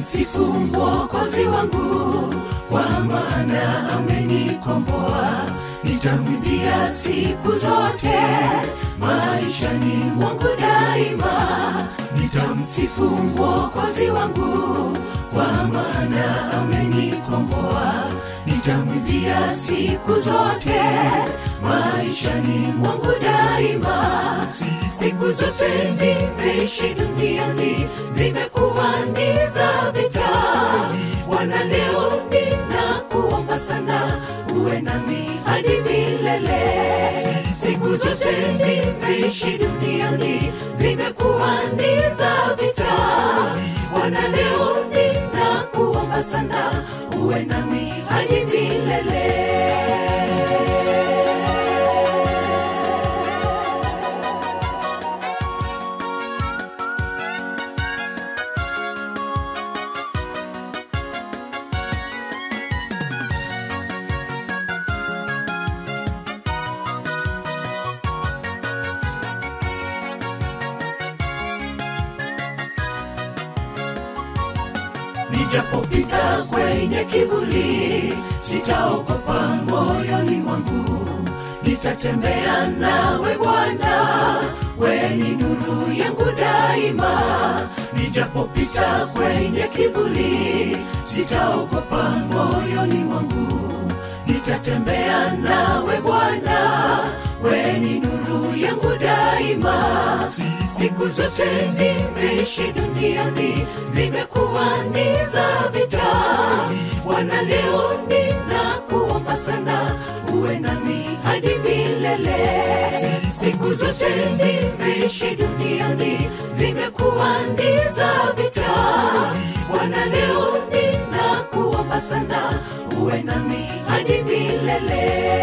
nitamsifu mwokozi wangu kwa maana amenikomboa nitamwizia siku zote maishani mwangu daima nitamsifu mwokozi wangu kwa maana amenikomboa nitamwizia siku zote maishani mwangu daima siku zote nimeishi duniani zimekuwa ni za vita wana leo ninakuomba sana uwe nami hadi milele siku zote nimeishi duniani zimekuwa ni za vita wana leo ninakuomba sana uwe nami hadi milele nijapopita kwenye kivuli sitaogopa moyoni mwangu nitatembea nawe bwana we ni nuru yangu daima nijapopita kwenye kivuli sitaogopa moyoni mwangu nitatembea nawe bwana we ni nuru yangu daima siku zote nimeishi duniani zimekuwa ni za vita wana leo ninakuomba sana uwe nami hadi milele siku zote nimeishi duniani zimekuwa ni za vita wana leo ninakuomba sana uwe nami hadi milele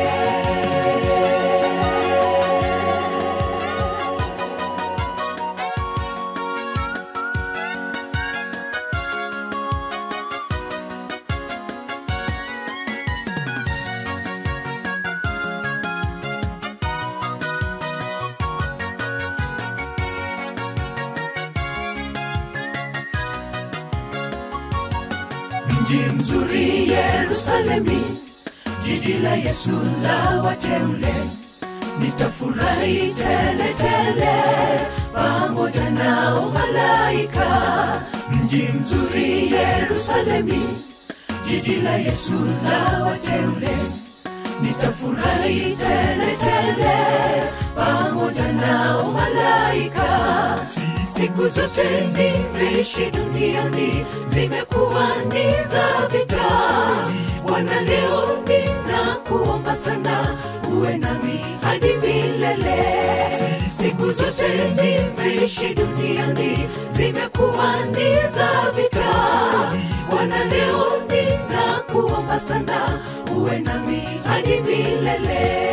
mji mzuri Yerusalemi, jiji la Yesu la wateule, nitafurahi tele tele pamoja nao malaika. Mji mzuri Yerusalemi, jiji la Yesu la wateule, nitafurahi tele tele pamoja nao malaika siku zote nimeishi duniani zimekuwa ni za vita wana leo ninakuomba sana uwe nami hadi milele siku zote nimeishi duniani zimekuwa ni za vita wana leo ninakuomba sana uwe nami hadi milele